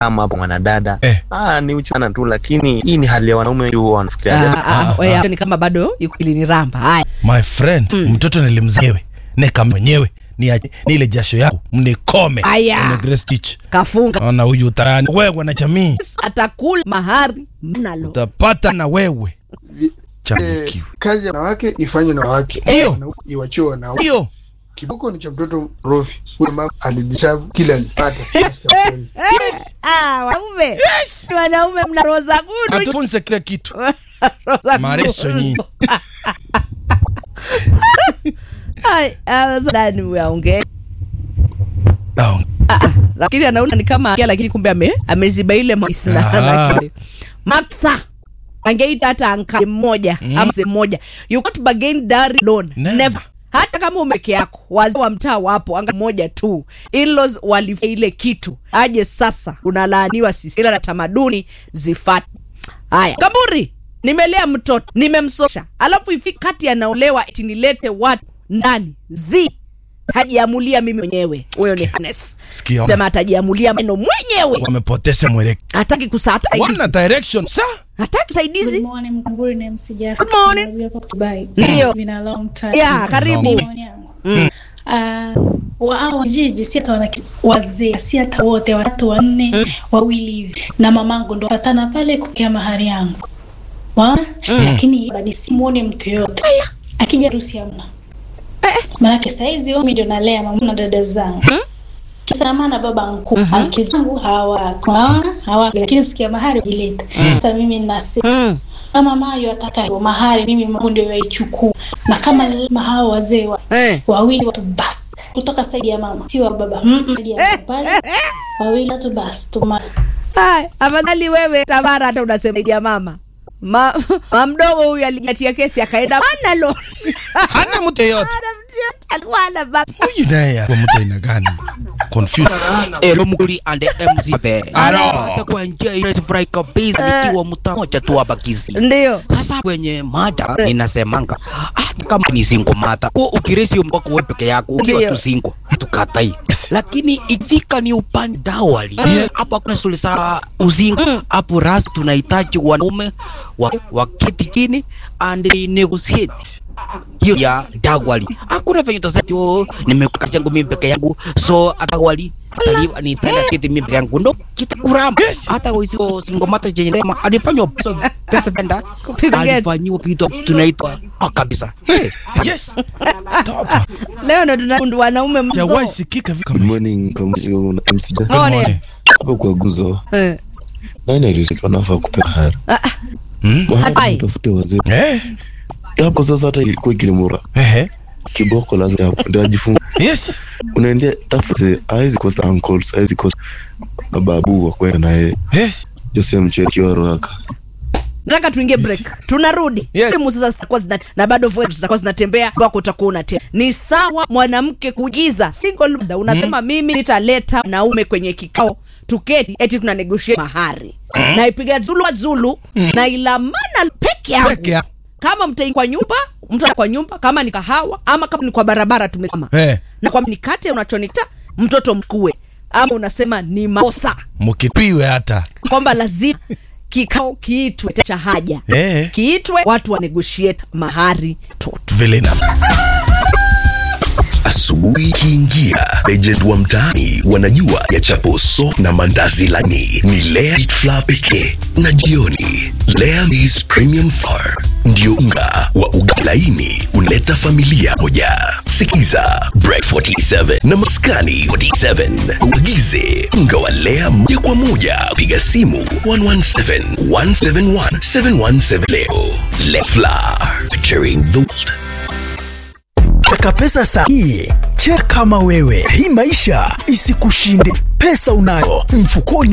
kama hapo mwanadada Eh. ah, ni uchana tu, lakini hii ni hali ya wanaume wengi huwa wanafikiria Ah, ah, wewe hapo ni kama bado yuko iliniramba. Haya. my friend mtoto nilimzaewe neka mwenyewe ni, ni ile jasho yako mnikome Aya. Mme Grace Stitch. Kafunga. Ona huyu utarani wewe na jamii Atakula mahari mnalo. utapata na wewe Eh, changukiwe kazi ya wanawake ifanywe na wanawake, Ndio. Na iwachiwe wanaume. hiyo Kiboko ni cha mtoto Rofi. Huyo mama alideserve kila alipata. Sasa kweli. Ah, wanaume. Wanaume mna roza gudu. atufunze kila kitu Roza mareso gudu. nyinyi Ai, ah, sasa nani uyaongee? Ah, lakini anaona ni kama kia, lakini kumbe ame, ameziba ile maisna Aha. na Maxa angeita hata anka mmoja ama mzee mmoja you can't bargain dowry loan Never. never. hata kama umeke yako wazee wa mtaa wapo anga mmoja tu in-laws walifanya ile kitu aje sasa unalaaniwa sisi ila na tamaduni zifate haya kaburi nimelea mtoto nimemsosha alafu ifiki kati anaolewa eti nilete watu ndani zi hajiamulia mimi mwenyewe huyo ni Hannes Sikia. sema atajiamulia maneno mwenyewe wamepoteza mwelekeo hataki kusata wana direction sa hataki Good usaidizi morning, Mkamburi na MC Jafet. Good morning. Tunajua kwa Dubai. Ndio. It's been a long time. Yeah, karibu. Ni maoni yangu. Ah, wao jiji si hata wana wazee si hata wote watatu wanne wawili hivi na mamangu ndo patana pale kupokea mahari yangu waona lakini badi simuone mtu yoyote akija harusi hamna maanake saizi mimi ndio nalea mama na dada zangu kisa na maana baba mkuu mm zangu hawako waona hawako lakini sikia mahari jileta sasa mimi nasema mm. kama mayo ataka hiyo mahari mimi Mungu ndio yaichukua na kama lazima hao wazee wa, Eh. wawili watu basi kutoka saidi ya mama si wa baba mm -mm, saidi ya mama pale wawili watu basi tuma Hai, afadhali wewe Tamara hata unasema ya mama ma, ma mdogo huyu alijatia kesi akaenda mana lo hana mtu yeyote alikuwa ana baba huyu naye kwa mtu aina gani confused Elo Muguli and MZB. Alo. Hata kwa njia ile furahi kabisa nikiwa mtaa moja tu hapa Kisii. ndio Sasa kwenye mada ninasemanga hata kama ni single mata kwa ukiresi mbako wewe peke yako ukiwa Ndio. tu single tukatai, lakini ikifika ni upande dawali hapo hakuna stori za uzingo hapo, ras tunahitaji wanaume wa, waketi chini and they negotiate hiyo ya dawali. Hakuna venye utasema oh, nimekuta changu mimi peke yangu so dawali ataliwa nitaenda kiti mimi peke yangu ndo kitakuramba Yes. hata hizo single mata chenye sema alifanywa pesa pesa tenda Kupiga geti. alifanyiwa kitu tunaitwa ah, kabisa Eh, yes topa leo ndo tuna wanaume mzo jawai sikika vipi Good kama morning pamoja na MC Jack. Morning. Hapo kwa guzo Eh, nani aliruhusiwa nafaa kupewa mahari? ah, ah, Hmm? Mahari Ai. mtafute wazee. eh Hapo sasa hata ilikuwa kilimura. eh Kiboko lazima hapo ndio ajifunze. yes Unaendea tafute haizi kosa uncles, haizi kosa babu wa kwenda naye. yes Jose mchele kiwa raka. nataka tuingie break tunarudi Yes. simu sasa zitakuwa zina na bado voice zitakuwa zinatembea wako utakuwa unatembea ni sawa mwanamke kujiza single mother unasema mimi nitaleta naume kwenye kikao tuketi eti tuna negotiate mahari na ipiga zulu wa zulu na ilamana peke yangu Peke yangu. kama mtaingia kwa nyumba mtu kwa nyumba kama ni kahawa ama kama ni kwa barabara tumesema eh na kwa nikate unachonita mtoto mkue ama unasema ni makosa mkipiwe hata kwamba lazima kikao kiitwe cha haja eh kiitwe watu wa negotiate mahari toto vile na Asubuhi ikiingia, legend wa mtaani wanajua ya chaposo na mandazi laini ni Lea Wheat Flour pekee, na jioni Lea Maize Premium Flour ndio unga wa ugali laini unaleta familia moja. Sikiza Bread 47 na Maskani 47 uagize unga wa Lea moja kwa moja, piga simu 117 171 717 leo. Lea Flour, nurturing the world. Taka pesa saa hii, cheka kama wewe. Hii maisha isikushinde. Pesa unayo mfukoni